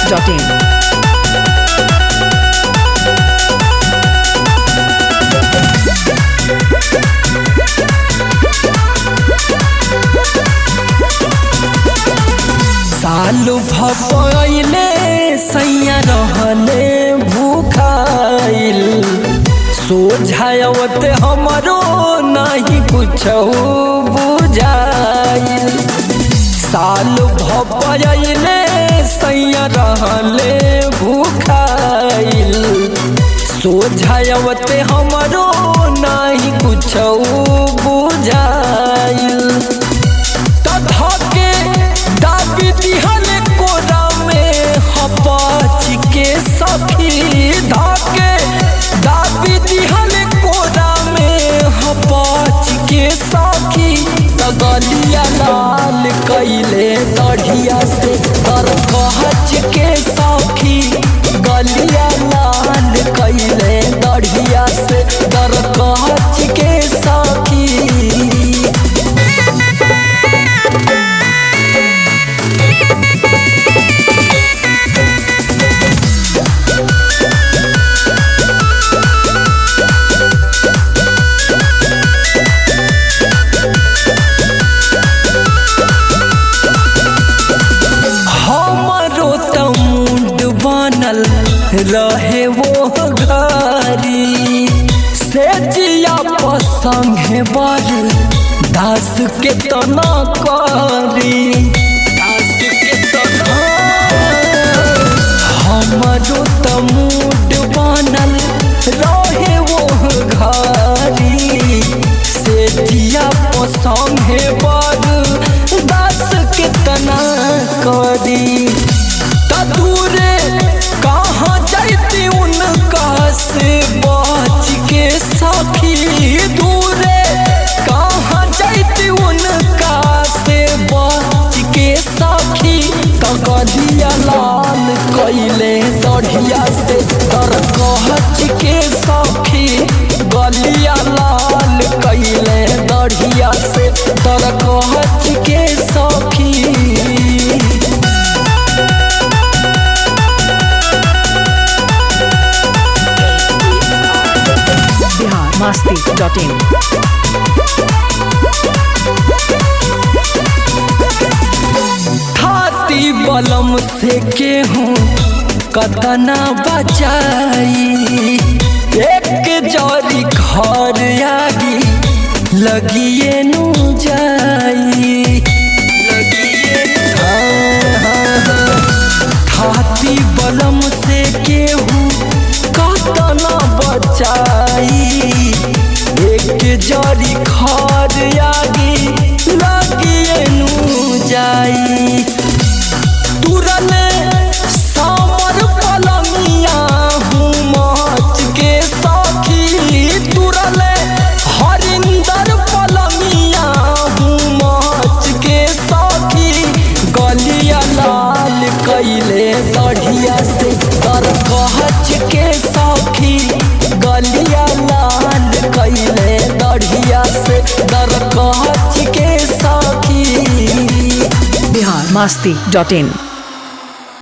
masti.in. सालू भपैले सैया रहले भूखाइल सोझावत हमरो नहीं कुछ बुझाइल साल भपैले सैया रहले भूखाइल सोझावत हमरो नहीं कुछ बुझाइल तधके दाबी दिहल कोरा में हपाच के सखी धके दाबी दिहल कोरा में हपाच के सखी तगलिया लाल कैले दढ़िया से तर कहच के सखी गलिया लाल कैले दढ़िया से तर कहच के सखी हमरो त मुंड बनल रहे वो घरी से जिया पसंगे बर दास के तना करी दास के तना हमरो त मुंड बनल रहे वो घरी से जिया पसंगे बर दास के तना करी त दूरे कहाँ जाती उनका से बच के सखी दूरे कहाँ जाती उनका से बच के सखी कगलिया लाल कैले दढ़िया से तर कहच के सखी गलिया लाल कैले दढ़िया से तर कहच के सखी Bihar masti.in. खाती बलम से केहूँ कतना बचाई एक जरी घर आगी लगिए नु जाई हाँ, हाँ, हाँ। खाती बलम से केहूँ कतना बचाई एक जरी घर आगी लगिए नु जाई तुरने सामर पलमिया हूँ माच के साखी तुरने हरिंदर पलमिया हूँ माच के साखी गलिया लाल कैले दढ़िया से तर कहच के साखी गलिया लाल कैले दढ़िया से दर कहच के साखी Bihar masti.in.